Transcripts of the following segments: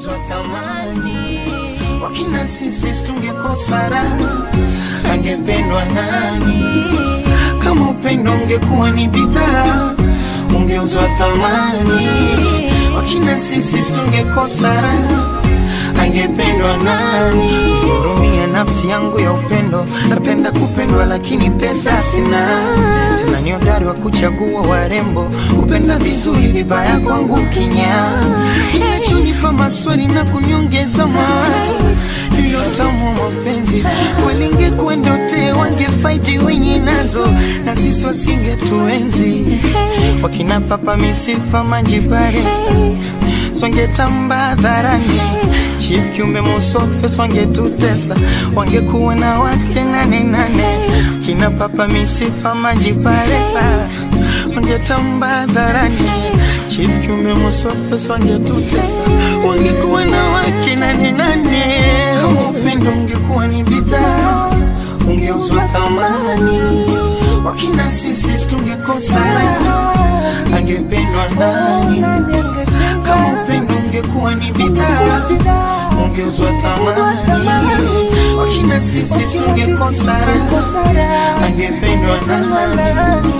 ungeuzwa thamani. Wakina sisi tungekosa raha, angependwa nani? Kama upendo ungekuwa ni bidhaa, ungeuzwa thamani. Wakina sisi tungekosa raha, angependwa nani? Hurumia nafsi yangu ya upendo, napenda kupendwa lakini pesa sina. Tena ni hodari wa kuchagua warembo, kupenda vizuri, vibaya kwangu kinya. Inachonipa maswali na kunyongeza mawazo ndiyo tamu wa mapenzi. Walingekuwa ndote wangefaiti wenye nazo, na sisi wasingetuenzi. Wakina papa misifa manjibaresa swangetamba hadharani Chief kiumbe musofe swangetutesa, wangekuwa na wake nane nane. Kina papa misifa majiparesa, wangetamba hadharani. Chief kiumbe musofe swangetutesa, wangekuwa na wake nane nane. Kama upendo ungekuwa ni bidhaa, ungeuzwa thamani. Wakina sisi tungekosa raha, angependwa nani? Kama upendo ungekuwa ni bidhaa, ungeuzwa thamani. Wakina sisi tungekosa raha, angependwa nani?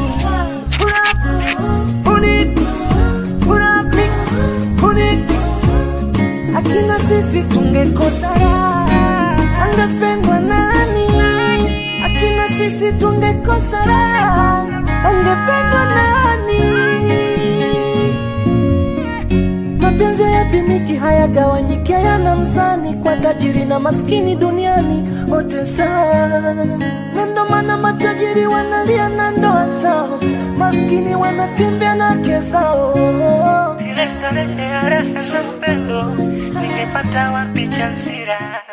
Akina sisi tungekosa raha, angependwa nani? Akina sisi tungekosa raha, angependwa nani? Mapenzi hayapimiki, hayagawanyiki, hayana mzani, kwa tajiri na maskini duniani wote sawa, na ndo maana matajiri wanalia na ndoa zao, maskini wanatembea na wake zao. Ile starehe ya raha na upendo, ningepata wapi chansira?